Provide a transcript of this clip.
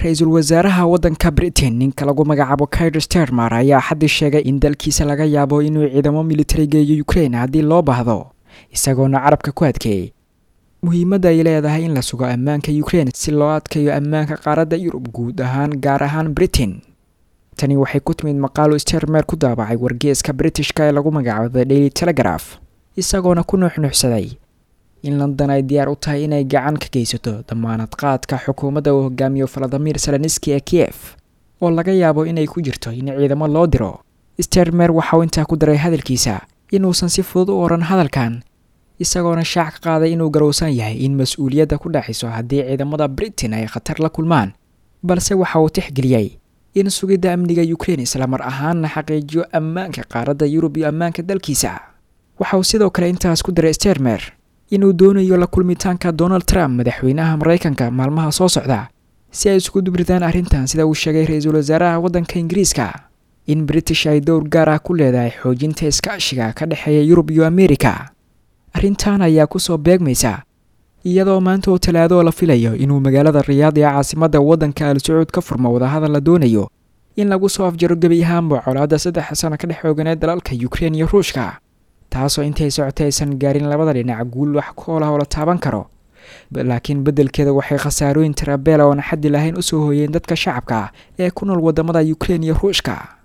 ra-iisul wasaaraha waddanka britain ninka lagu magacaabo kair stermer ayaa xaddii sheegay in dalkiisa laga yaabo inuu ciidamo militari geeyo ukraine haddii loo baahdo isagoona carabka ku adkeeyey muhiimadda ay leedahay in la sugo ammaanka ukraine si loo adkayo ammaanka qaaradda yurub guud ahaan gaar ahaan britain tani waxay ku timid maqaalo stermer ku daabacay wargeeska britishka ee lagu magacaabo the daily telegraph isagoona ku nuuxnuuxsaday in london ay diyaar u tahay inay gacan ka geysato damaanad qaadka xukuumadda uu hogaamiyo valadimir seleniski ee kiyef oo laga yaabo inay ku jirto in ciidamo loo diro stermer waxauu intaa ku daray hadalkiisa inuusan si fudud u odhan hadalkan isagoona shaac ka qaaday inuu garowsan yahay in mas-uuliyadda ku dhaxiso haddii ciidamada britain ay khatar la kulmaan balse waxa uu tixgeliyey in sugidda amniga ukraine islamar ahaanna xaqiijiyo ammaanka qaaradda yurub iyo ammaanka dalkiisa waxa uu sidoo kale intaas ku daray stermer inuu doonayo la kulmitaanka donald trump madaxweynaha maraykanka maalmaha soo socda si ay isugu dubridaan arrintan sida uu sheegay ra-iisul wasaaraha waddanka ingiriiska in british ay dowr gaar ah ku leedahay xoojinta iskaashiga ka dhexeeya yurub iyo amerika arrintan ayaa kusoo beegmaysa iyadoo maanta oo talaado la filayo inuu magaalada riyaad ee caasimadda waddanka al sacuud ka furmo wadahadal la doonayo in lagu soo afjaro gebi ahaanba colaadda saddex sano ka dhex xooganeed dalalka ukrein iyo ruushka taasoo intay socotay aysan gaarin labada dhinac guul wax koolah oo la taaban karo laakiin beddelkeeda waxay khasaarooyin tirabeela oona xaddi lahayn usoo hooyeen dadka shacabka ee ku nool wadamada ukrein iyo ruushka